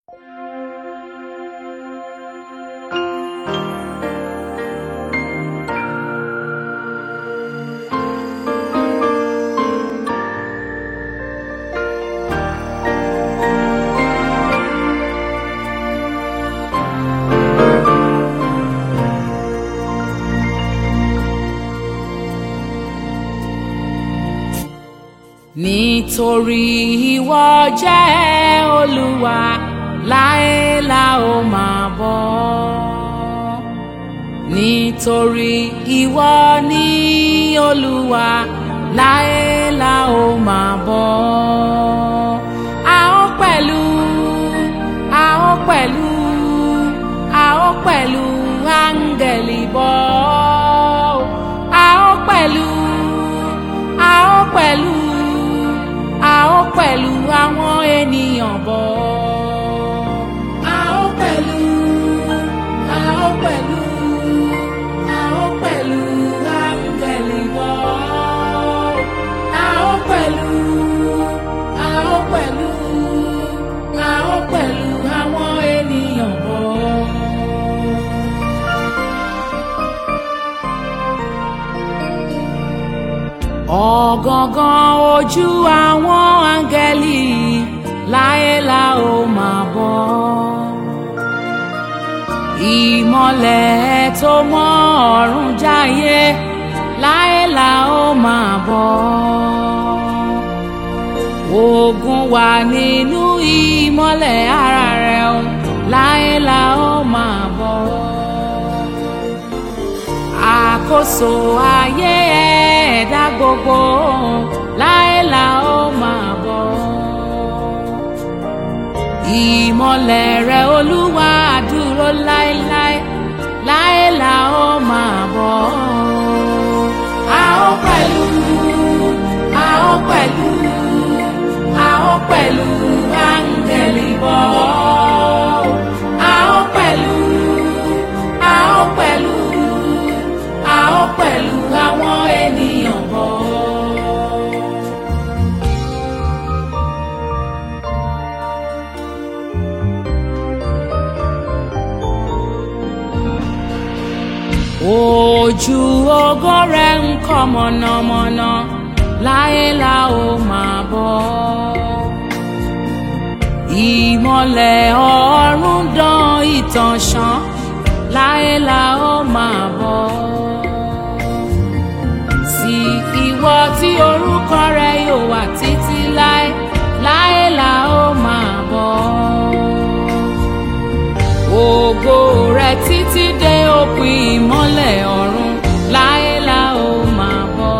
nítorí ìwọ jẹ́ olúwa láé la ó máa bọ́ nítorí ìwọ ní olúwa láé la ó máa bọ́ a ó pẹ̀lú a ó pẹ̀lú a ó pẹ̀lú áńgẹ̀lì bọ́ a ó pẹ̀lú a ó pẹ̀lú a ó pẹ̀lú àwọn ènìyàn bọ̀. a ó pẹ̀lú a ó pẹ̀lú a ó pẹ̀lú áńgẹ̀lì bọ̀. a ó pẹ̀lú a ó pẹ̀lú a ó pẹ̀lú àwọn ènìyàn bọ̀. ọ̀gangan ojú àwọn áńgẹ́lì láé la ó máa bọ́ ìmọ̀lẹ̀ tó mọ́ ọ̀run jáyé láé la ó máa bọ́ ogun wà nínú ìmọ̀lẹ̀ ara rẹ̀ o láé la ó máa bọ́ àkóso ayé ẹ̀dá gbogbo láé la ó máa bọ̀. ìmọ̀lẹ̀ rẹ̀ olúwa dúró láéláé láé la ó máa bọ̀. a ó pẹ̀lú a ó pẹ̀lú a ó pẹ̀lú áńgẹ̀lì bọ̀. a ó pẹ̀lú a ó pẹ̀lú a ó pẹ̀lú àwọn ènìyàn bọ̀. ojú ògo rẹ̀ ń kọ́ mọ̀nàmọ́ná láé la ó máa bọ̀. ìmọ̀lẹ̀ ọ̀run dán ìtànṣán láé la ó máa bọ̀. sí ìwọ tí orúkọ rẹ̀ yóò wà títí láé láé la ó máa bọ̀. ògo rẹ̀ títí dé òpin ìmọ́lẹ̀ ọ̀run láé la ó máa bọ̀.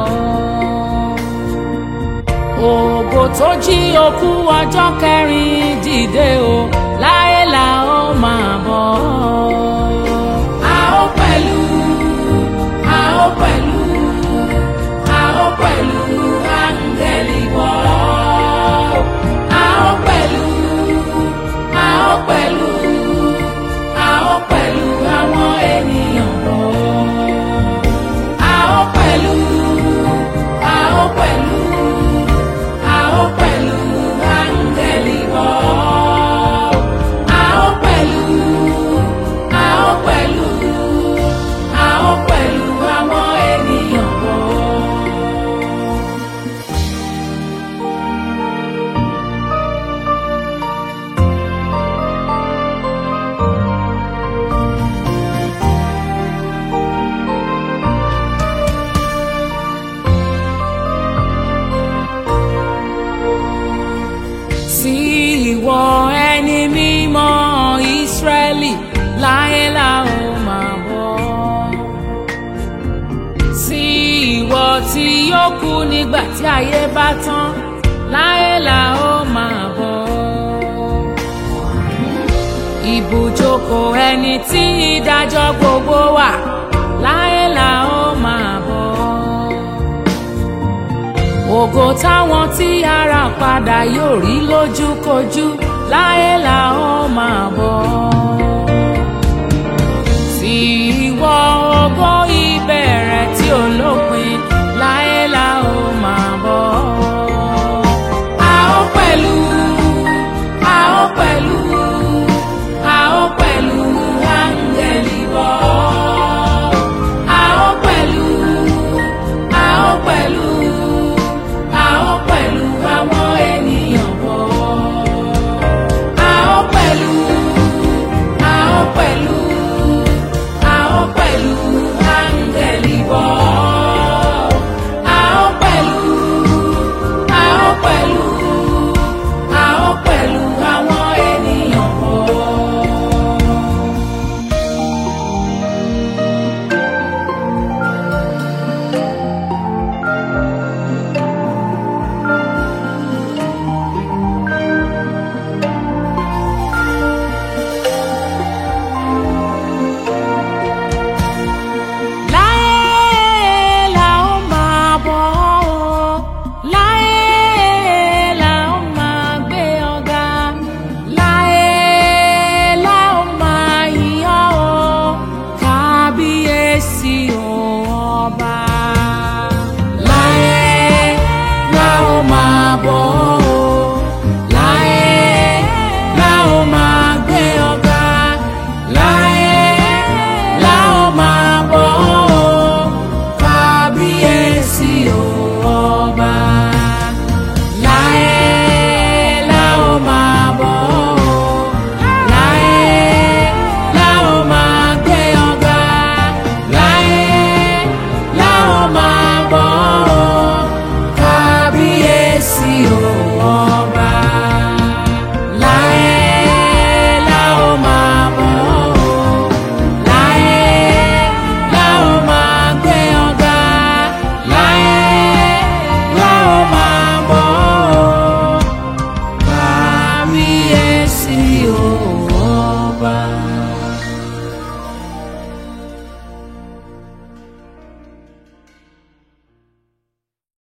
ògo tó jí òkú ọjọ́ kẹrin dìde o láé la ó máa bọ̀. a ó pẹ̀lú a ó pẹ̀lú a ó pẹ̀lú áńgẹ́lì bọ̀. a ó pẹ̀lú a ó pẹ̀lú a ó pẹ̀lú àwọn ènìyàn bọ̀. a ó pẹ̀lú a ó pẹ̀lú a ó pẹ̀lú áńgẹ́lì bọ̀. a ó pẹ̀lú a ó pẹ̀lú a ó pẹ̀lú àwọn ènìyàn bọ̀. sí ìwọ ẹni mímọ́ ìsírẹ́lì láyé la ó máa bọ̀. sí ìwọ tí yóò kú nígbà tí ayé bá tán láyé la ó máa bọ̀. ibùjókòó ẹni tí ìdájọ́ gbogbo wà láyé la ó máa bọ̀ ògo táwọn tí ara padà yóò rí lójúkojú láyé la ó